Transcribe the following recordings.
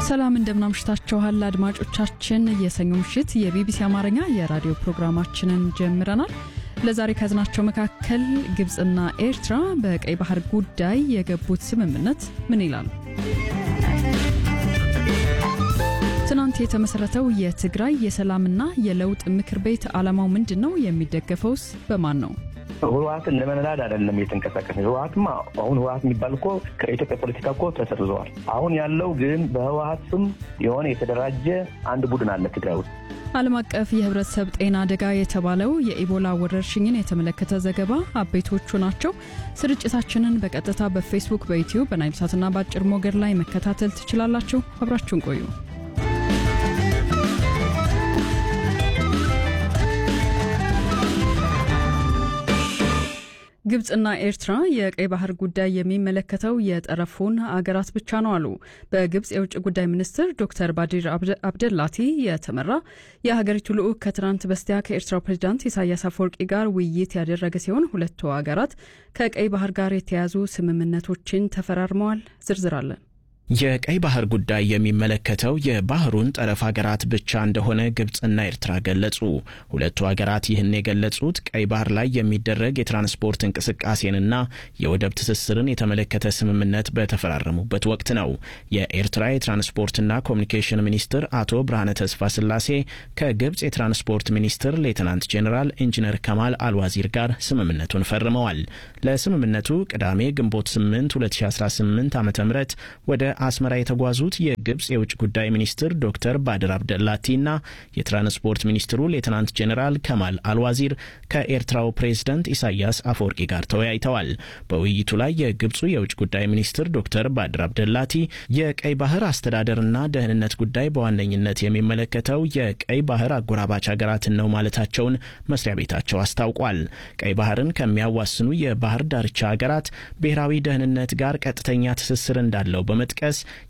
ሰላም እንደምናምሽታችኋል አድማጮቻችን። የሰኞ ምሽት የቢቢሲ አማርኛ የራዲዮ ፕሮግራማችንን ጀምረናል። ለዛሬ ከያዝናቸው መካከል ግብፅና ኤርትራ በቀይ ባህር ጉዳይ የገቡት ስምምነት ምን ይላል? ትናንት የተመሰረተው የትግራይ የሰላምና የለውጥ ምክር ቤት ዓላማው ምንድን ነው? የሚደገፈውስ በማን ነው? ህወሀትን ለመንዳድ አይደለም እየተንቀሳቀስ ህወሀትማ አሁን ህወሀት የሚባል እኮ ከኢትዮጵያ ፖለቲካ እኮ ተሰርዘዋል። አሁን ያለው ግን በህወሀት ስም የሆነ የተደራጀ አንድ ቡድን አለ ትግራይ ውስጥ። ዓለም አቀፍ የህብረተሰብ ጤና አደጋ የተባለው የኢቦላ ወረርሽኝን የተመለከተ ዘገባ አበይቶቹ ናቸው። ስርጭታችንን በቀጥታ በፌስቡክ፣ በዩትዩብ፣ በናይልሳትና በአጭር ሞገድ ላይ መከታተል ትችላላችሁ። አብራችሁን ቆዩ። ግብፅና ኤርትራ የቀይ ባህር ጉዳይ የሚመለከተው የጠረፉን አገራት ብቻ ነው አሉ። በግብፅ የውጭ ጉዳይ ሚኒስትር ዶክተር ባዲር አብደላቲ የተመራ የሀገሪቱ ልዑክ ከትናንት በስቲያ ከኤርትራው ፕሬዚዳንት ኢሳያስ አፈወርቂ ጋር ውይይት ያደረገ ሲሆን ሁለቱ አገራት ከቀይ ባህር ጋር የተያያዙ ስምምነቶችን ተፈራርመዋል። ዝርዝር አለን። የቀይ ባህር ጉዳይ የሚመለከተው የባህሩን ጠረፍ ሀገራት ብቻ እንደሆነ ግብፅና ኤርትራ ገለጹ። ሁለቱ ሀገራት ይህን የገለጹት ቀይ ባህር ላይ የሚደረግ የትራንስፖርት እንቅስቃሴንና የወደብ ትስስርን የተመለከተ ስምምነት በተፈራረሙበት ወቅት ነው። የኤርትራ የትራንስፖርትና ኮሚኒኬሽን ሚኒስትር አቶ ብርሃነ ተስፋ ስላሴ ከግብፅ የትራንስፖርት ሚኒስትር ሌትናንት ጄኔራል ኢንጂነር ከማል አልዋዚር ጋር ስምምነቱን ፈርመዋል። ለስምምነቱ ቅዳሜ ግንቦት 8 2018 ዓ ም ወደ አስመራ የተጓዙት የግብፅ የውጭ ጉዳይ ሚኒስትር ዶክተር ባድር አብደላቲና የትራንስፖርት ሚኒስትሩ ሌትናንት ጄኔራል ከማል አልዋዚር ከኤርትራው ፕሬዝደንት ኢሳያስ አፈወርቂ ጋር ተወያይተዋል። በውይይቱ ላይ የግብፁ የውጭ ጉዳይ ሚኒስትር ዶክተር ባድር አብደላቲ የቀይ ባህር አስተዳደርና ደህንነት ጉዳይ በዋነኝነት የሚመለከተው የቀይ ባህር አጎራባች ሀገራትን ነው ማለታቸውን መስሪያ ቤታቸው አስታውቋል። ቀይ ባህርን ከሚያዋስኑ የባህር ዳርቻ ሀገራት ብሔራዊ ደህንነት ጋር ቀጥተኛ ትስስር እንዳለው በመጥቀስ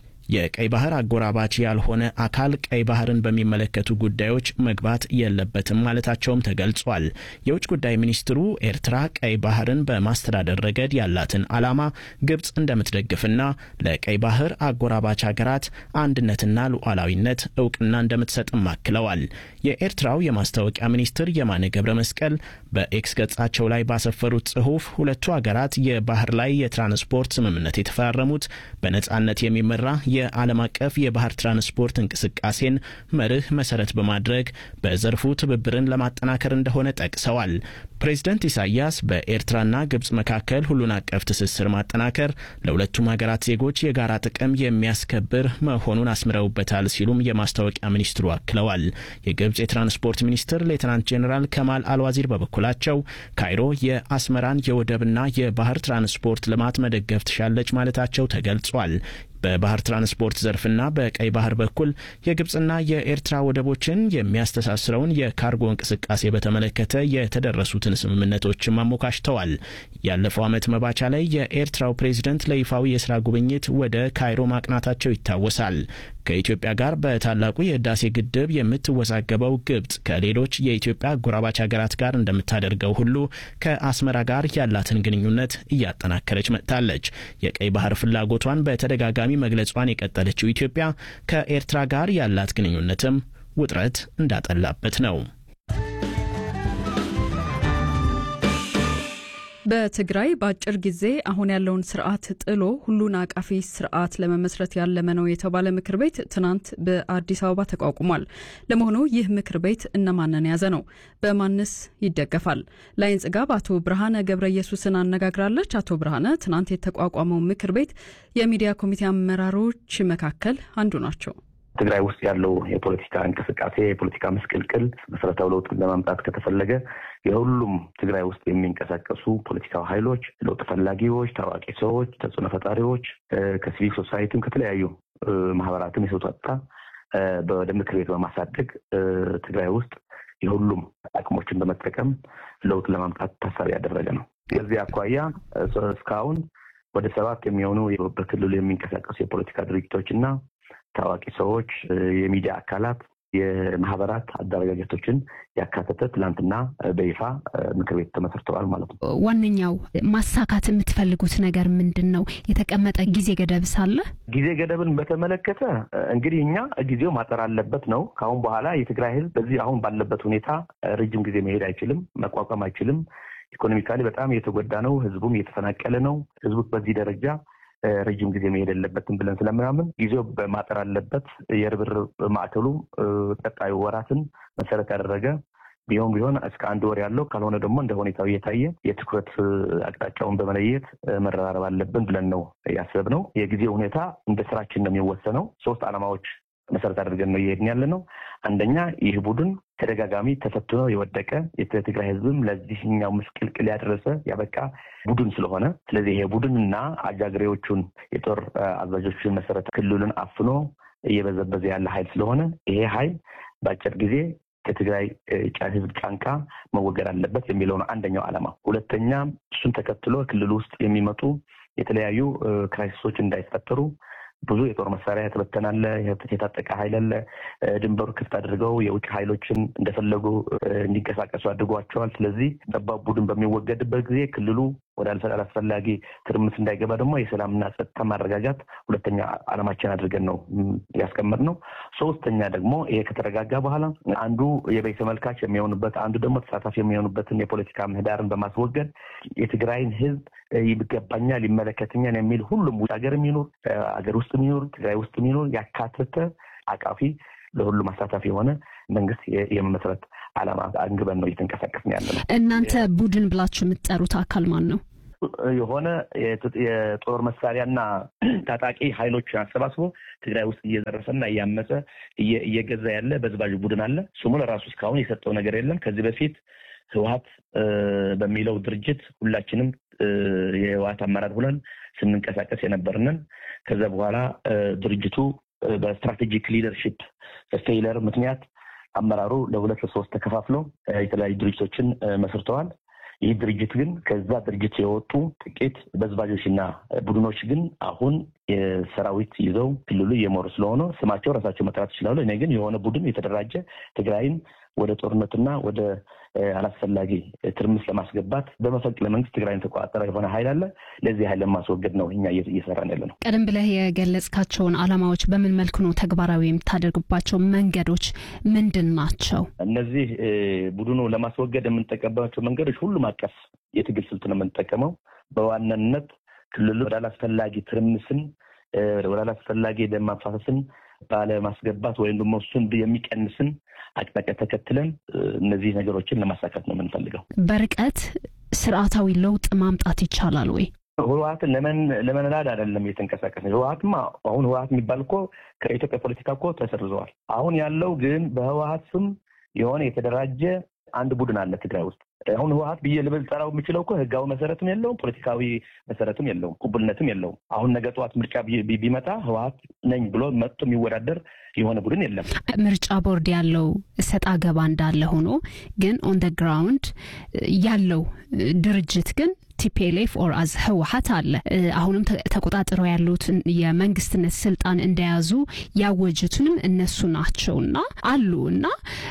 የቀይ ባህር አጎራባች ያልሆነ አካል ቀይ ባህርን በሚመለከቱ ጉዳዮች መግባት የለበትም ማለታቸውም ተገልጿል። የውጭ ጉዳይ ሚኒስትሩ ኤርትራ ቀይ ባህርን በማስተዳደር ረገድ ያላትን ዓላማ ግብፅ እንደምትደግፍና ለቀይ ባህር አጎራባች ሀገራት አንድነትና ሉዓላዊነት እውቅና እንደምትሰጥም አክለዋል። የኤርትራው የማስታወቂያ ሚኒስትር የማነ ገብረ መስቀል በኤክስ ገጻቸው ላይ ባሰፈሩት ጽሑፍ ሁለቱ ሀገራት የባህር ላይ የትራንስፖርት ስምምነት የተፈራረሙት በነጻነት የሚመራ የዓለም አቀፍ የባህር ትራንስፖርት እንቅስቃሴን መርህ መሰረት በማድረግ በዘርፉ ትብብርን ለማጠናከር እንደሆነ ጠቅሰዋል። ፕሬዝደንት ኢሳያስ በኤርትራና ግብፅ መካከል ሁሉን አቀፍ ትስስር ማጠናከር ለሁለቱም ሀገራት ዜጎች የጋራ ጥቅም የሚያስከብር መሆኑን አስምረውበታል ሲሉም የማስታወቂያ ሚኒስትሩ አክለዋል። የግብፅ የትራንስፖርት ሚኒስትር ሌትናንት ጄኔራል ከማል አልዋዚር በበኩላቸው ካይሮ የአስመራን የወደብና የባህር ትራንስፖርት ልማት መደገፍ ትሻለች ማለታቸው ተገልጿል። በባህር ትራንስፖርት ዘርፍና በቀይ ባህር በኩል የግብፅና የኤርትራ ወደቦችን የሚያስተሳስረውን የካርጎ እንቅስቃሴ በተመለከተ የተደረሱትን ስምምነቶችም አሞካሽተዋል። ያለፈው ዓመት መባቻ ላይ የኤርትራው ፕሬዝደንት ለይፋዊ የስራ ጉብኝት ወደ ካይሮ ማቅናታቸው ይታወሳል። ከኢትዮጵያ ጋር በታላቁ የህዳሴ ግድብ የምትወዛገበው ግብፅ ከሌሎች የኢትዮጵያ አጎራባች ሀገራት ጋር እንደምታደርገው ሁሉ ከአስመራ ጋር ያላትን ግንኙነት እያጠናከረች መጥታለች። የቀይ ባህር ፍላጎቷን በተደጋጋሚ መግለጿን የቀጠለችው ኢትዮጵያ ከኤርትራ ጋር ያላት ግንኙነትም ውጥረት እንዳጠላበት ነው። በትግራይ በአጭር ጊዜ አሁን ያለውን ስርዓት ጥሎ ሁሉን አቃፊ ስርዓት ለመመስረት ያለመ ነው የተባለ ምክር ቤት ትናንት በአዲስ አበባ ተቋቁሟል። ለመሆኑ ይህ ምክር ቤት እነማንን የያዘ ነው? በማንስ ይደገፋል? ላይን ጽጋብ አቶ ብርሃነ ገብረ ኢየሱስን አነጋግራለች። አቶ ብርሃነ ትናንት የተቋቋመው ምክር ቤት የሚዲያ ኮሚቴ አመራሮች መካከል አንዱ ናቸው። ትግራይ ውስጥ ያለው የፖለቲካ እንቅስቃሴ የፖለቲካ ምስቅልቅል መሰረታዊ ለውጥ ለማምጣት ከተፈለገ የሁሉም ትግራይ ውስጥ የሚንቀሳቀሱ ፖለቲካዊ ኃይሎች፣ ለውጥ ፈላጊዎች፣ ታዋቂ ሰዎች፣ ተጽዕኖ ፈጣሪዎች ከሲቪል ሶሳይቲም ከተለያዩ ማህበራትም የተውጣጣ ወደ ምክር ቤት በማሳደግ ትግራይ ውስጥ የሁሉም አቅሞችን በመጠቀም ለውጥ ለማምጣት ታሳቢ ያደረገ ነው። ከዚህ አኳያ እስካሁን ወደ ሰባት የሚሆኑ በክልሉ የሚንቀሳቀሱ የፖለቲካ ድርጅቶች እና ታዋቂ ሰዎች፣ የሚዲያ አካላት የማህበራት አደረጃጀቶችን ያካተተ ትላንትና በይፋ ምክር ቤት ተመስርተዋል ማለት ነው። ዋነኛው ማሳካት የምትፈልጉት ነገር ምንድን ነው? የተቀመጠ ጊዜ ገደብ ሳለ ጊዜ ገደብን በተመለከተ እንግዲህ እኛ ጊዜው ማጠር አለበት ነው። ከአሁን በኋላ የትግራይ ህዝብ በዚህ አሁን ባለበት ሁኔታ ረጅም ጊዜ መሄድ አይችልም፣ መቋቋም አይችልም። ኢኮኖሚካሊ በጣም እየተጎዳ ነው። ህዝቡም እየተፈናቀለ ነው። ህዝቡ በዚህ ደረጃ ረጅም ጊዜ መሄድ የለበትም ብለን ስለምናምን ጊዜው በማጠር አለበት። የርብርብ ማዕከሉ ቀጣዩ ወራትን መሰረት ያደረገ ቢሆን ቢሆን እስከ አንድ ወር ያለው ካልሆነ ደግሞ እንደ ሁኔታው እየታየ የትኩረት አቅጣጫውን በመለየት መረራረብ አለብን ብለን ነው ያሰብነው። የጊዜው ሁኔታ እንደ ስራችን ነው የሚወሰነው። ሶስት ዓላማዎች መሰረት አድርገን ነው እየሄድን ያለ ነው። አንደኛ ይህ ቡድን ተደጋጋሚ ተፈትኖ የወደቀ የትግራይ ህዝብም ለዚህኛው ምስቅልቅል ያደረሰ ያበቃ ቡድን ስለሆነ ስለዚህ ይሄ ቡድንና አጃግሬዎቹን የጦር አዛዦችን መሰረት ክልሉን አፍኖ እየበዘበዘ ያለ ኃይል ስለሆነ ይሄ ኃይል በአጭር ጊዜ ከትግራይ ህዝብ ጫንቃ መወገድ አለበት የሚለው ነው አንደኛው ዓላማ። ሁለተኛ እሱን ተከትሎ ክልል ውስጥ የሚመጡ የተለያዩ ክራይሲሶች እንዳይፈጠሩ ብዙ የጦር መሳሪያ የተበተናለ የታጠቀ ኃይል አለ። ድንበሩ ክፍት አድርገው የውጭ ኃይሎችን እንደፈለጉ እንዲንቀሳቀሱ አድርጓቸዋል። ስለዚህ ጠባብ ቡድን በሚወገድበት ጊዜ ክልሉ ወደ አላስፈላጊ ትርምስ እንዳይገባ ደግሞ የሰላምና ጸጥታ ማረጋጋት ሁለተኛ ዓላማችን አድርገን ነው ያስቀመጥነው። ሶስተኛ ደግሞ ይሄ ከተረጋጋ በኋላ አንዱ የበይ ተመልካች የሚሆኑበት አንዱ ደግሞ ተሳታፊ የሚሆኑበትን የፖለቲካ ምህዳርን በማስወገድ የትግራይን ህዝብ ይገባኛል፣ ይመለከተኛል የሚል ሁሉም ውጭ ሀገር የሚኖር ሀገር ውስጥ የሚኖር ትግራይ ውስጥ የሚኖር ያካተተ አቃፊ ለሁሉም አሳታፊ የሆነ መንግስት የመመስረት ዓላማ አንግበን ነው እየተንቀሳቀስን ያለ ነው። እናንተ ቡድን ብላችሁ የምትጠሩት አካል ማን ነው? የሆነ የጦር መሳሪያና ታጣቂ ኃይሎችን አሰባስቦ ትግራይ ውስጥ እየዘረፈና እያመፀ እየገዛ ያለ በዝባዥ ቡድን አለ። ስሙ ለራሱ እስካሁን የሰጠው ነገር የለም። ከዚህ በፊት ህወሀት በሚለው ድርጅት ሁላችንም የህወሀት አመራር ሁነን ስንንቀሳቀስ የነበርንን ከዛ በኋላ ድርጅቱ በስትራቴጂክ ሊደርሽፕ ፌይለር ምክንያት አመራሩ ለሁለት ለሶስት ተከፋፍሎ የተለያዩ ድርጅቶችን መስርተዋል። ይህ ድርጅት ግን ከዛ ድርጅት የወጡ ጥቂት በዝባዦችና ቡድኖች ግን አሁን የሰራዊት ይዘው ክልሉ እየመሩ ስለሆነ ስማቸው ራሳቸው መጥራት ይችላሉ። እኔ ግን የሆነ ቡድን የተደራጀ ትግራይን ወደ ጦርነትና ወደ አላስፈላጊ ትርምስ ለማስገባት በመፈንቅለ መንግስት ትግራይን ተቆጣጠረ የሆነ ኃይል አለ። ለዚህ ኃይል ለማስወገድ ነው እኛ እየሰራን ያለ ነው። ቀደም ብለህ የገለጽካቸውን ዓላማዎች በምን መልክ ነው ተግባራዊ የምታደርግባቸው መንገዶች ምንድን ናቸው? እነዚህ ቡድኑ ለማስወገድ የምንጠቀምባቸው መንገዶች ሁሉም አቀፍ የትግል ስልት ነው የምንጠቀመው። በዋናነት ክልሉ ወደ አላስፈላጊ ትርምስን ወደ አላስፈላጊ ደም ማፋሰስን ባለማስገባት ወይም ደግሞ እሱን የሚቀንስን አቅጣጫ ተከትለን እነዚህ ነገሮችን ለማሳካት ነው የምንፈልገው። በርቀት ስርዓታዊ ለውጥ ማምጣት ይቻላል ወይ? ህወሀትን ለመንላድ አይደለም እየተንቀሳቀስ ነው። ህወሀትማ አሁን ህወሀት የሚባል እኮ ከኢትዮጵያ ፖለቲካ እኮ ተሰርዘዋል። አሁን ያለው ግን በህወሀት ስም የሆነ የተደራጀ አንድ ቡድን አለ ትግራይ ውስጥ። አሁን ህወሀት ብዬ ልብል ጠራው የምችለው እኮ ህጋዊ መሰረትም የለውም፣ ፖለቲካዊ መሰረትም የለውም፣ ቁብልነትም የለውም። አሁን ነገ ጠዋት ምርጫ ቢመጣ ህወሀት ነኝ ብሎ መጥቶ የሚወዳደር የሆነ ቡድን የለም። ምርጫ ቦርድ ያለው ሰጣ ገባ እንዳለ ሆኖ ግን ኦን ደ ግራውንድ ያለው ድርጅት ግን ቲፒኤልኤፍ ኦር አዝ ህወሀት አለ። አሁንም ተቆጣጥረው ያሉት የመንግስትነት ስልጣን እንደያዙ ያወጁትንም እነሱ ናቸውና አሉ እና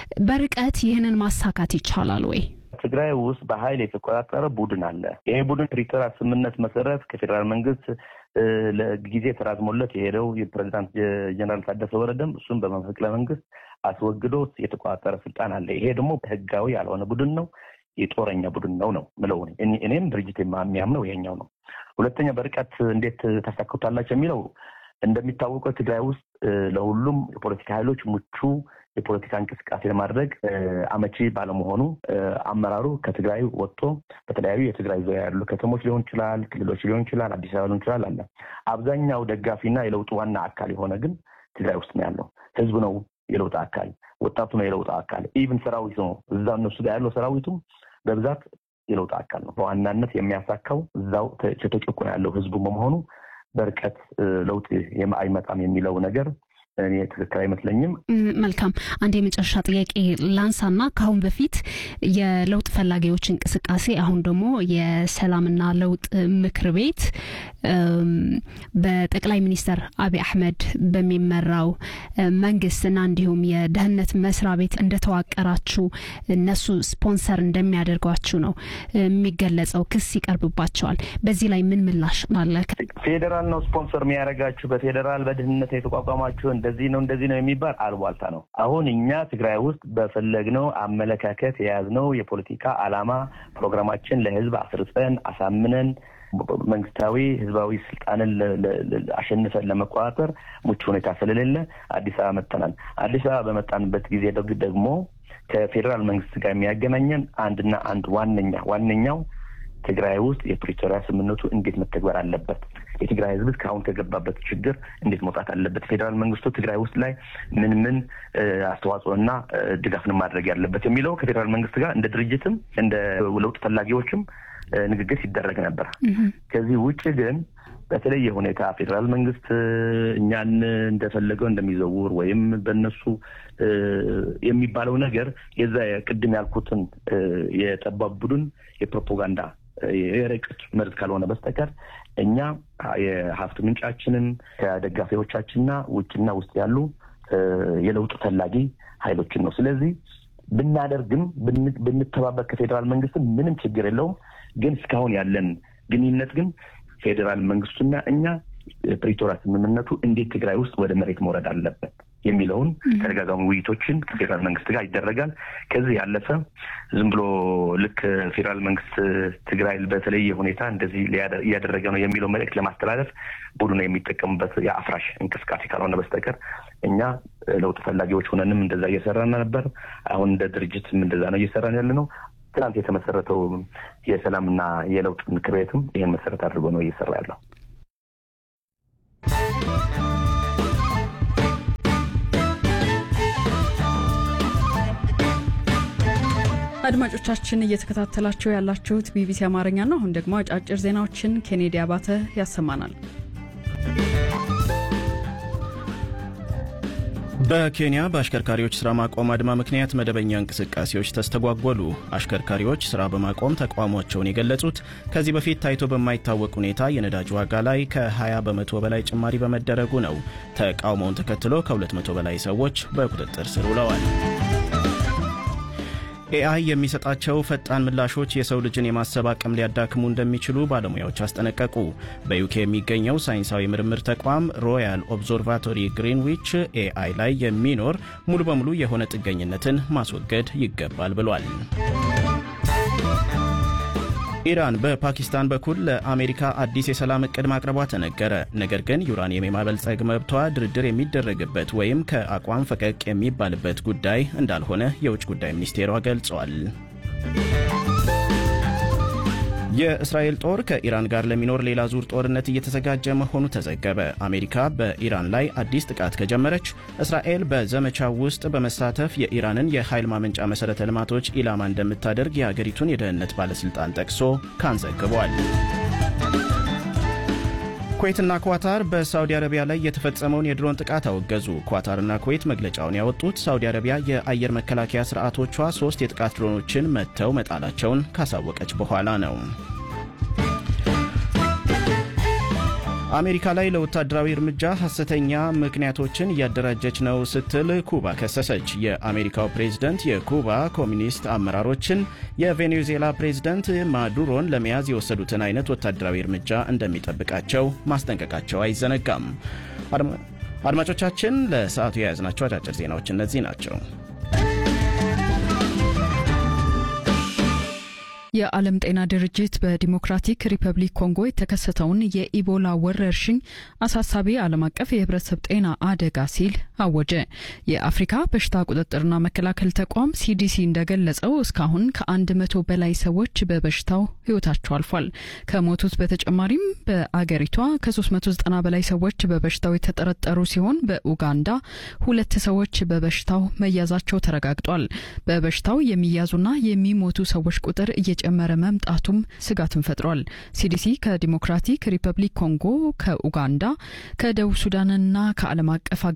በርቀት ይህንን ማሳካት ይቻላል ወይ? ትግራይ ውስጥ በኃይል የተቆጣጠረ ቡድን አለ። ይሄ ቡድን ፕሪቶሪያ ስምምነት መሰረት ከፌዴራል መንግስት ለጊዜ ተራዝሞለት የሄደው የፕሬዚዳንት ጀነራል ታደሰ ወረደም እሱም በመፈንቅለ መንግስት አስወግዶ የተቆጣጠረ ስልጣን አለ። ይሄ ደግሞ ህጋዊ ያልሆነ ቡድን ነው፣ የጦረኛ ቡድን ነው ነው ምለው። እኔም ድርጅት የሚያምነው ይሄኛው ነው። ሁለተኛ በርቀት እንዴት ታሳክታላቸው የሚለው እንደሚታወቀው ትግራይ ውስጥ ለሁሉም የፖለቲካ ኃይሎች ምቹ የፖለቲካ እንቅስቃሴ ለማድረግ አመቺ ባለመሆኑ አመራሩ ከትግራይ ወጥቶ በተለያዩ የትግራይ ዙሪያ ያሉ ከተሞች ሊሆን ይችላል፣ ክልሎች ሊሆን ይችላል፣ አዲስ አበባ ሊሆን ይችላል አለ። አብዛኛው ደጋፊና የለውጡ ዋና አካል የሆነ ግን ትግራይ ውስጥ ነው ያለው። ህዝብ ነው የለውጥ አካል፣ ወጣቱ ነው የለውጥ አካል፣ ኢቭን ሰራዊት ነው እዛ እነሱ ጋር ያለው ሰራዊቱም በብዛት የለውጥ አካል ነው። በዋናነት የሚያሳካው እዛው ተጨቁኖ ያለው ህዝቡ በመሆኑ በርቀት ለውጥ አይመጣም የሚለው ነገር እኔ ትክክል አይመስለኝም። መልካም አንድ የመጨረሻ ጥያቄ ላንሳና ከአሁን በፊት የለውጥ ፈላጊዎች እንቅስቃሴ አሁን ደግሞ የሰላምና ለውጥ ምክር ቤት በጠቅላይ ሚኒስትር አብይ አህመድ በሚመራው መንግስትና እንዲሁም የደህንነት መስሪያ ቤት እንደተዋቀራችሁ እነሱ ስፖንሰር እንደሚያደርጓችሁ ነው የሚገለጸው። ክስ ይቀርብባቸዋል። በዚህ ላይ ምን ምላሽ አለ? ፌዴራል ነው ስፖንሰር የሚያደርጋችሁ፣ በፌዴራል በድህንነት የተቋቋማችሁ እንደዚህ ነው እንደዚህ ነው የሚባል አልቧልታ ነው። አሁን እኛ ትግራይ ውስጥ በፈለግነው አመለካከት የያዝነው የፖለቲካ ዓላማ ፕሮግራማችን ለህዝብ አስርጸን አሳምነን መንግስታዊ ህዝባዊ ስልጣንን አሸንፈን ለመቆጣጠር ምቹ ሁኔታ ስለሌለ አዲስ አበባ መጥተናል። አዲስ አበባ በመጣንበት ጊዜ ደግሞ ከፌዴራል መንግስት ጋር የሚያገናኘን አንድና አንድ ዋነኛ ዋነኛው ትግራይ ውስጥ የፕሪቶሪያ ስምምነቱ እንዴት መተግበር አለበት፣ የትግራይ ህዝብ እስካሁን ከገባበት ችግር እንዴት መውጣት አለበት፣ ፌዴራል መንግስቱ ትግራይ ውስጥ ላይ ምን ምን አስተዋጽኦና ድጋፍን ማድረግ ያለበት የሚለው ከፌዴራል መንግስት ጋር እንደ ድርጅትም እንደ ለውጥ ፈላጊዎችም ንግግር ሲደረግ ነበር። ከዚህ ውጭ ግን በተለየ ሁኔታ ፌዴራል መንግስት እኛን እንደፈለገው እንደሚዘውር ወይም በእነሱ የሚባለው ነገር የዛ ቅድም ያልኩትን የጠባብ ቡድን የፕሮፓጋንዳ የርቀት መርዝ ካልሆነ በስተቀር እኛ የሀብት ምንጫችንን ከደጋፊዎቻችንና ውጭና ውስጥ ያሉ የለውጥ ፈላጊ ሀይሎችን ነው። ስለዚህ ብናደርግም ብንተባበር ከፌዴራል መንግስት ምንም ችግር የለውም። ግን እስካሁን ያለን ግንኙነት ግን ፌዴራል መንግስቱና እኛ ፕሪቶሪያ ስምምነቱ እንዴት ትግራይ ውስጥ ወደ መሬት መውረድ አለበት የሚለውን ተደጋጋሚ ውይይቶችን ከፌዴራል መንግስት ጋር ይደረጋል። ከዚህ ያለፈ ዝም ብሎ ልክ ፌዴራል መንግስት ትግራይ በተለየ ሁኔታ እንደዚህ እያደረገ ነው የሚለው መልእክት ለማስተላለፍ ቡድኑ የሚጠቀሙበት የአፍራሽ እንቅስቃሴ ካልሆነ በስተቀር እኛ ለውጥ ፈላጊዎች ሆነንም እንደዛ እየሰራን ነበር። አሁን እንደ ድርጅትም እንደዛ ነው እየሰራን ያለ ነው። ትናንት የተመሰረተው የሰላምና የለውጥ ምክር ቤትም ይህን መሰረት አድርጎ ነው እየሰራ ያለው። አድማጮቻችን እየተከታተላችሁ ያላችሁት ቢቢሲ አማርኛ ነው። አሁን ደግሞ አጫጭር ዜናዎችን ኬኔዲ አባተ ያሰማናል። በኬንያ በአሽከርካሪዎች ስራ ማቆም አድማ ምክንያት መደበኛ እንቅስቃሴዎች ተስተጓጎሉ። አሽከርካሪዎች ስራ በማቆም ተቃውሟቸውን የገለጹት ከዚህ በፊት ታይቶ በማይታወቅ ሁኔታ የነዳጅ ዋጋ ላይ ከ20 በመቶ በላይ ጭማሪ በመደረጉ ነው። ተቃውሞውን ተከትሎ ከ200 በላይ ሰዎች በቁጥጥር ስር ውለዋል። ኤአይ የሚሰጣቸው ፈጣን ምላሾች የሰው ልጅን የማሰብ አቅም ሊያዳክሙ እንደሚችሉ ባለሙያዎች አስጠነቀቁ። በዩኬ የሚገኘው ሳይንሳዊ ምርምር ተቋም ሮያል ኦብዘርቫቶሪ ግሪንዊች ኤአይ ላይ የሚኖር ሙሉ በሙሉ የሆነ ጥገኝነትን ማስወገድ ይገባል ብሏል። ኢራን በፓኪስታን በኩል ለአሜሪካ አዲስ የሰላም እቅድ ማቅረቧ ተነገረ። ነገር ግን ዩራኒየም የማበልጸግ መብቷ ድርድር የሚደረግበት ወይም ከአቋም ፈቀቅ የሚባልበት ጉዳይ እንዳልሆነ የውጭ ጉዳይ ሚኒስቴሯ ገልጿል። የእስራኤል ጦር ከኢራን ጋር ለሚኖር ሌላ ዙር ጦርነት እየተዘጋጀ መሆኑ ተዘገበ። አሜሪካ በኢራን ላይ አዲስ ጥቃት ከጀመረች እስራኤል በዘመቻው ውስጥ በመሳተፍ የኢራንን የኃይል ማመንጫ መሠረተ ልማቶች ኢላማ እንደምታደርግ የአገሪቱን የደህንነት ባለሥልጣን ጠቅሶ ካን ዘግቧል። ኩዌትና ኳታር በሳውዲ አረቢያ ላይ የተፈጸመውን የድሮን ጥቃት አወገዙ። ኳታርና ኩዌት መግለጫውን ያወጡት ሳውዲ አረቢያ የአየር መከላከያ ስርዓቶቿ ሶስት የጥቃት ድሮኖችን መትተው መጣላቸውን ካሳወቀች በኋላ ነው። አሜሪካ ላይ ለወታደራዊ እርምጃ ሐሰተኛ ምክንያቶችን እያደራጀች ነው ስትል ኩባ ከሰሰች። የአሜሪካው ፕሬዝደንት የኩባ ኮሚኒስት አመራሮችን የቬኔዙዌላ ፕሬዝደንት ማዱሮን ለመያዝ የወሰዱትን አይነት ወታደራዊ እርምጃ እንደሚጠብቃቸው ማስጠንቀቃቸው አይዘነጋም። አድማጮቻችን፣ ለሰዓቱ የያዝናቸው አጫጭር ዜናዎች እነዚህ ናቸው። የዓለም ጤና ድርጅት በዲሞክራቲክ ሪፐብሊክ ኮንጎ የተከሰተውን የኢቦላ ወረርሽኝ አሳሳቢ ዓለም አቀፍ የሕብረተሰብ ጤና አደጋ ሲል አወጀ። የአፍሪካ በሽታ ቁጥጥርና መከላከል ተቋም ሲዲሲ እንደገለጸው እስካሁን ከአንድ መቶ በላይ ሰዎች በበሽታው ሕይወታቸው አልፏል። ከሞቱት በተጨማሪም በአገሪቷ ከ390 በላይ ሰዎች በበሽታው የተጠረጠሩ ሲሆን በኡጋንዳ ሁለት ሰዎች በበሽታው መያዛቸው ተረጋግጧል። በበሽታው የሚያዙና የሚሞቱ ሰዎች ቁጥር እየጨመረ መምጣቱም ስጋትን ፈጥሯል። ሲዲሲ ከዲሞክራቲክ ሪፐብሊክ ኮንጎ፣ ከኡጋንዳ፣ ከደቡብ ሱዳንና ከዓለም አቀፍ አጋሮቹ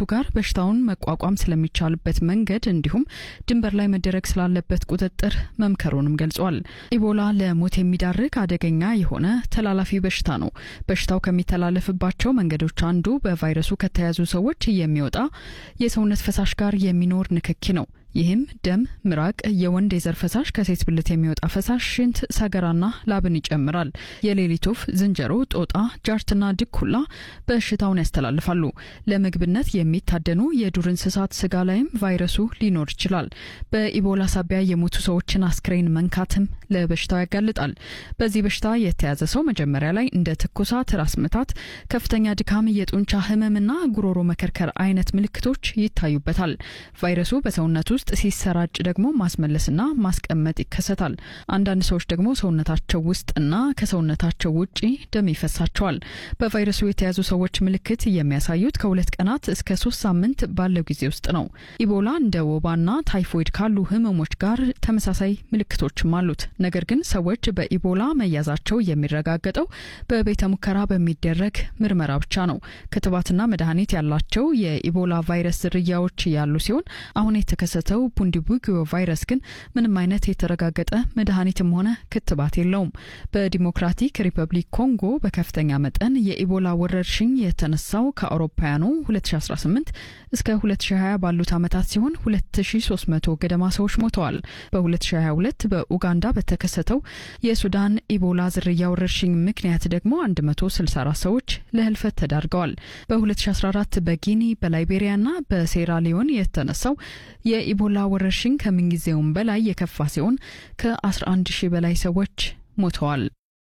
ጋር በሽታውን መቋቋም ስለሚቻልበት መንገድ እንዲሁም ድንበር ላይ መደረግ ስላለበት ቁጥጥር መምከሩንም ገልጿል። ኢቦላ ለሞት የሚዳርግ አደገኛ የሆነ ተላላፊ በሽታ ነው። በሽታው ከሚተላለፍባቸው መንገዶች አንዱ በቫይረሱ ከተያዙ ሰዎች የሚወጣ የሰውነት ፈሳሽ ጋር የሚኖር ንክኪ ነው። ይህም ደም፣ ምራቅ፣ የወንድ የዘር ፈሳሽ፣ ከሴት ብልት የሚወጣ ፈሳሽ፣ ሽንት፣ ሰገራና ላብን ይጨምራል። የሌሊት ወፍ፣ ዝንጀሮ፣ ጦጣ፣ ጃርትና ድኩላ በሽታውን ያስተላልፋሉ። ለምግብነት የሚታደኑ የዱር እንስሳት ስጋ ላይም ቫይረሱ ሊኖር ይችላል። በኢቦላ ሳቢያ የሞቱ ሰዎችን አስክሬን መንካትም ለበሽታው ያጋልጣል። በዚህ በሽታ የተያዘ ሰው መጀመሪያ ላይ እንደ ትኩሳት፣ ራስ ምታት፣ ከፍተኛ ድካም፣ የጡንቻ ህመምና ጉሮሮ መከርከር አይነት ምልክቶች ይታዩበታል። ቫይረሱ በሰውነቱ ውስጥ ሲሰራጭ ደግሞ ማስመለስና ማስቀመጥ ይከሰታል። አንዳንድ ሰዎች ደግሞ ሰውነታቸው ውስጥና ከሰውነታቸው ውጪ ደም ይፈሳቸዋል። በቫይረሱ የተያዙ ሰዎች ምልክት የሚያሳዩት ከሁለት ቀናት እስከ ሶስት ሳምንት ባለው ጊዜ ውስጥ ነው። ኢቦላ እንደ ወባና ታይፎይድ ካሉ ህመሞች ጋር ተመሳሳይ ምልክቶችም አሉት። ነገር ግን ሰዎች በኢቦላ መያዛቸው የሚረጋገጠው በቤተ ሙከራ በሚደረግ ምርመራ ብቻ ነው። ክትባትና መድኃኒት ያላቸው የኢቦላ ቫይረስ ዝርያዎች ያሉ ሲሆን አሁን የተከሰተው ቡንዲቡጊዮ ቫይረስ ግን ምንም አይነት የተረጋገጠ መድኃኒትም ሆነ ክትባት የለውም። በዲሞክራቲክ ሪፐብሊክ ኮንጎ በከፍተኛ መጠን የኢቦላ ወረርሽኝ የተነሳው ከአውሮፓውያኑ 2018 እስከ 2020 ባሉት ዓመታት ሲሆን 2300 ገደማ ሰዎች ሞተዋል። በ2022 በኡጋንዳ በተከሰተው የሱዳን ኢቦላ ዝርያ ወረርሽኝ ምክንያት ደግሞ 164 ሰዎች ለህልፈት ተዳርገዋል። በ2014 በጊኒ በላይቤሪያና በሴራሊዮን የተነሳው የኢቦላ ወረርሽኝ ከምንጊዜውም በላይ የከፋ ሲሆን ከ11 ሺህ በላይ ሰዎች ሞተዋል።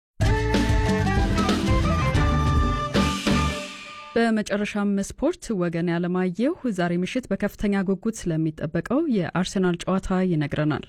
በመጨረሻም ስፖርት ወገን ያለማየሁ ዛሬ ምሽት በከፍተኛ ጉጉት ስለሚጠበቀው የአርሰናል ጨዋታ ይነግረናል።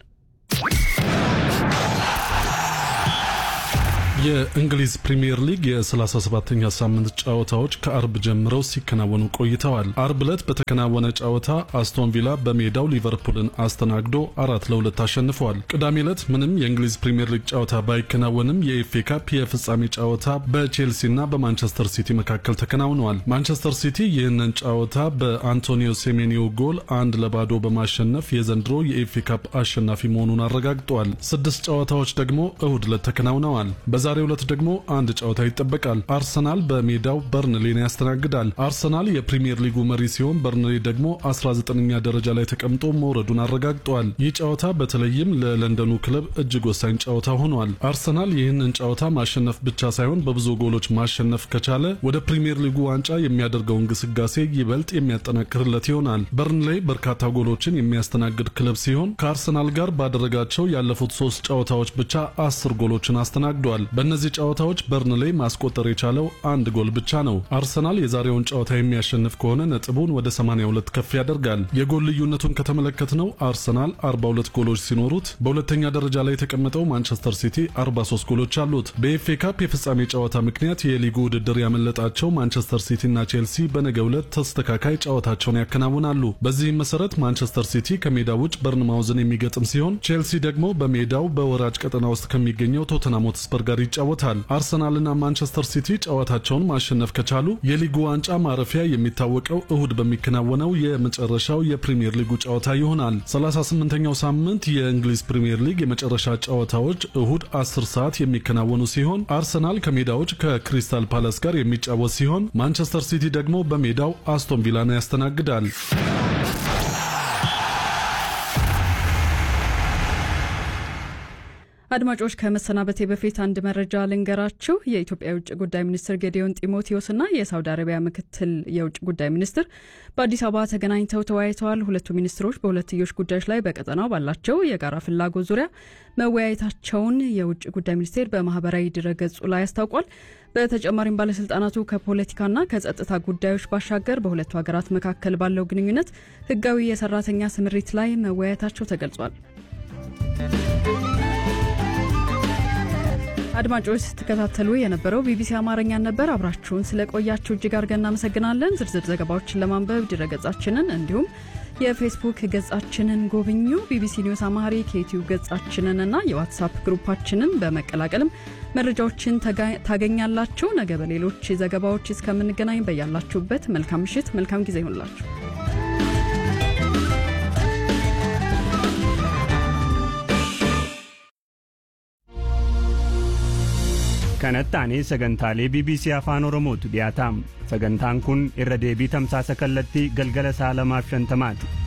የእንግሊዝ ፕሪምየር ሊግ የ37ኛ ሳምንት ጨዋታዎች ከአርብ ጀምረው ሲከናወኑ ቆይተዋል። አርብ ዕለት በተከናወነ ጨዋታ አስቶን ቪላ በሜዳው ሊቨርፑልን አስተናግዶ አራት ለሁለት አሸንፈዋል። ቅዳሜ ዕለት ምንም የእንግሊዝ ፕሪምየር ሊግ ጨዋታ ባይከናወንም የኤፍኤ ካፕ የፍጻሜ ጨዋታ በቼልሲና በማንቸስተር ሲቲ መካከል ተከናውነዋል። ማንቸስተር ሲቲ ይህንን ጨዋታ በአንቶኒዮ ሴሜኒዮ ጎል አንድ ለባዶ በማሸነፍ የዘንድሮ የኤፍኤ ካፕ አሸናፊ መሆኑን አረጋግጠዋል። ስድስት ጨዋታዎች ደግሞ እሁድ ዕለት ተከናውነዋል። በዛሬው ዕለት ደግሞ አንድ ጨዋታ ይጠበቃል። አርሰናል በሜዳው በርንሌን ያስተናግዳል። አርሰናል የፕሪምየር ሊጉ መሪ ሲሆን በርንሌ ደግሞ 19ኛ ደረጃ ላይ ተቀምጦ መውረዱን አረጋግጧል። ይህ ጨዋታ በተለይም ለለንደኑ ክለብ እጅግ ወሳኝ ጨዋታ ሆኗል። አርሰናል ይህንን ጨዋታ ማሸነፍ ብቻ ሳይሆን በብዙ ጎሎች ማሸነፍ ከቻለ ወደ ፕሪምየር ሊጉ ዋንጫ የሚያደርገው እንቅስቃሴ ይበልጥ የሚያጠናክርለት ይሆናል። በርንሌ በርካታ ጎሎችን የሚያስተናግድ ክለብ ሲሆን ከአርሰናል ጋር ባደረጋቸው ያለፉት ሶስት ጨዋታዎች ብቻ አስር ጎሎችን አስተናግዷል። በእነዚህ ጨዋታዎች በርንሌይ ማስቆጠር የቻለው አንድ ጎል ብቻ ነው። አርሰናል የዛሬውን ጨዋታ የሚያሸንፍ ከሆነ ነጥቡን ወደ 82 ከፍ ያደርጋል። የጎል ልዩነቱን ከተመለከትነው አርሰናል 42 ጎሎች ሲኖሩት በሁለተኛ ደረጃ ላይ የተቀመጠው ማንቸስተር ሲቲ 43 ጎሎች አሉት። በኤፍኤ ካፕ የፍጻሜ ጨዋታ ምክንያት የሊጉ ውድድር ያመለጣቸው ማንቸስተር ሲቲና ቼልሲ በነገው ዕለት ተስተካካይ ጨዋታቸውን ያከናውናሉ። በዚህም መሰረት ማንቸስተር ሲቲ ከሜዳ ውጭ በርንማውዝን የሚገጥም ሲሆን ቼልሲ ደግሞ በሜዳው በወራጅ ቀጠና ውስጥ ከሚገኘው ቶተንሃም ሆትስፐር ጋር ይጫወታል። አርሰናልና ማንቸስተር ሲቲ ጨዋታቸውን ማሸነፍ ከቻሉ የሊጉ ዋንጫ ማረፊያ የሚታወቀው እሁድ በሚከናወነው የመጨረሻው የፕሪምየር ሊጉ ጨዋታ ይሆናል። 38ኛው ሳምንት የእንግሊዝ ፕሪምየር ሊግ የመጨረሻ ጨዋታዎች እሁድ 10 ሰዓት የሚከናወኑ ሲሆን አርሰናል ከሜዳዎች ከክሪስታል ፓላስ ጋር የሚጫወት ሲሆን ማንቸስተር ሲቲ ደግሞ በሜዳው አስቶን ቪላን ያስተናግዳል። አድማጮች ከመሰናበቴ በፊት አንድ መረጃ ልንገራችሁ። የኢትዮጵያ የውጭ ጉዳይ ሚኒስትር ጌዲዮን ጢሞቴዎስና የሳውዲ አረቢያ ምክትል የውጭ ጉዳይ ሚኒስትር በአዲስ አበባ ተገናኝተው ተወያይተዋል። ሁለቱ ሚኒስትሮች በሁለትዮሽ ጉዳዮች ላይ በቀጠናው ባላቸው የጋራ ፍላጎት ዙሪያ መወያየታቸውን የውጭ ጉዳይ ሚኒስቴር በማህበራዊ ድረገጹ ላይ አስታውቋል። በተጨማሪም ባለስልጣናቱ ከፖለቲካና ከጸጥታ ጉዳዮች ባሻገር በሁለቱ ሀገራት መካከል ባለው ግንኙነት ህጋዊ የሰራተኛ ስምሪት ላይ መወያየታቸው ተገልጿል። አድማጮች ስትከታተሉ የነበረው ቢቢሲ አማርኛን ነበር። አብራችሁን ስለቆያችሁ እጅግ አድርገን እናመሰግናለን። ዝርዝር ዘገባዎችን ለማንበብ ድረገጻችንን እንዲሁም የፌስቡክ ገጻችንን ጎብኙ። ቢቢሲ ኒውስ አማሪክ የዩትዩብ ገጻችንን እና የዋትሳፕ ግሩፓችንን በመቀላቀልም መረጃዎችን ታገኛላችሁ። ነገ በሌሎች ዘገባዎች እስከምንገናኝ በያላችሁበት መልካም ምሽት፣ መልካም ጊዜ ይሆንላችሁ። kanatti aanee sagantaalee bbc afaan oromootu dhiyaataam sagantaan kun irra deebii tamsaasa kallattii galgala saa lamaaf shantamaati